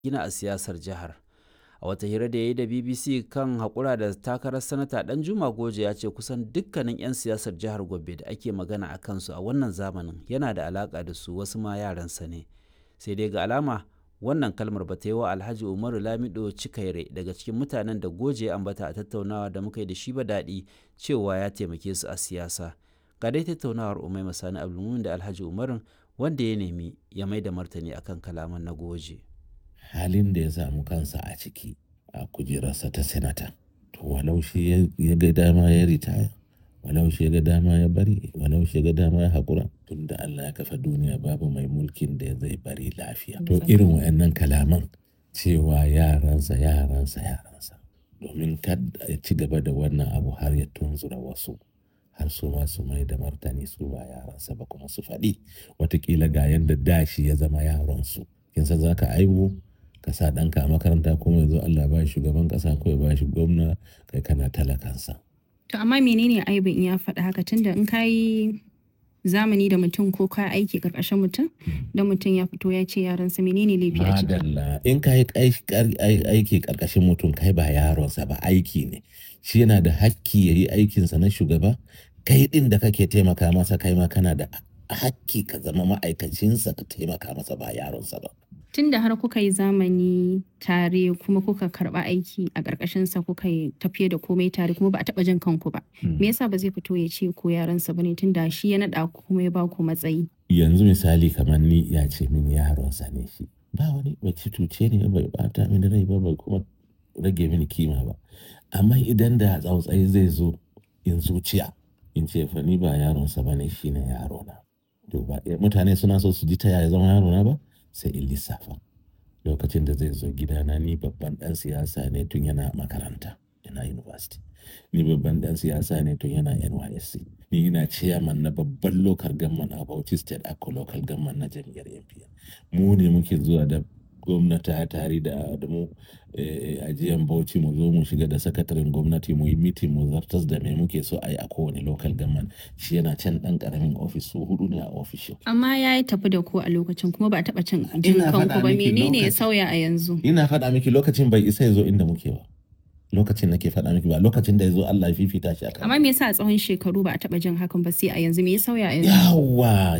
gina a siyasar jihar. A wata hira da ya yi da BBC kan haƙura da takarar sanata ɗan Juma Goje ya ce kusan dukkanin 'yan siyasar jihar Gombe da ake magana a kansu a wannan zamanin yana da alaƙa da su wasu ma yaransa ne. Sai dai ga alama wannan kalmar ba ta yi wa Alhaji Umaru Lamido Cikaire daga cikin mutanen da Goje ya ambata a tattaunawa da muka yi da shi ba daɗi cewa ya taimake su a siyasa. Ga dai tattaunawar Umaima Sani Abdulmumin da Alhaji Umarun wanda ya nemi ya mai da martani akan kalaman na Goje. halin da ya samu kansa a ciki a kujerarsa ta senata to walau shi ya ga dama ya ritaya walau shi ya ga dama ya bari walau shi ya ga dama ya haƙura tun da Allah ya kafa duniya babu mai mulkin da zai bari lafiya to irin wayannan kalaman cewa yaransa yaransa yaransa domin kada ya ci gaba da wannan abu har ya tunzura wasu har su ma su mai da martani su ba yaransa ba kuma su faɗi watakila ga yadda dashi ya zama yaronsu kin san za ka aibu ka sa ɗanka a makaranta kuma yanzu Allah ba shugaban ƙasa ko ya ba shi gwamna kai kana talakansa. To amma menene aibin in ya faɗa haka tunda in ka yi zamani da mutum ko ka aiki ƙarƙashin mutum da mutum ya fito ya ce yaransa menene laifi a ciki. Madalla in ka yi aiki ƙarƙashin mutum kai ba yaronsa ba aiki ne shi yana da hakki ya yi aikinsa na shugaba kai ɗin da kake taimaka masa kai ma kana da hakki ka zama ma'aikacinsa ka taimaka masa ba yaronsa ba. Tun da har kuka yi zamani tare kuma kuka karba aiki a ƙarƙashinsa kuka yi tafiye da komai tare kuma ba a taɓa jin kanku ba. Me yasa ba zai fito ya ce ko yaransa ba ne tun da shi ya naɗa ku kuma ya ba ku matsayi. Yanzu misali kamar ni ya ce min yaronsa ne shi. Ba wani bai cuce ne bai bata mini rai ba bai kuma rage mini kima ba. Amma idan da tsautsayi zai zo in zuciya in ce fa ni ba yaronsa ba ne shi ne yarona. To ba mutane suna so su ji ta yaya zama yarona ba? sai in lissafa lokacin da zai zo gidana ni babban dan siyasa ne tun yana makaranta yana university ni babban dan siyasa ne tun yana nysc ni ina chairman na babban local government a bauchi state ako local government na jam'iyyar npn mu ne muke zuwa da gwamnati tare da mu ajiyan bauchi mu zo mu shiga da sakataren gwamnati mu yi mitin mu zartas da mai muke so a yi a kowane local government shi yana can dan karamin ofis su hudu ne a ofishin. Amma ya yi tafi da ku a lokacin kuma ba a taɓa cin jin kanku ba menene ya sauya a yanzu. Ina faɗa miki lokacin bai isa ya zo inda muke ba. Lokacin nake faɗa miki ba lokacin da ya zo Allah ya fifita shi a Amma me yasa a tsawon shekaru ba a taɓa jin hakan ba sai a yanzu me ya sauya a yanzu? Yawa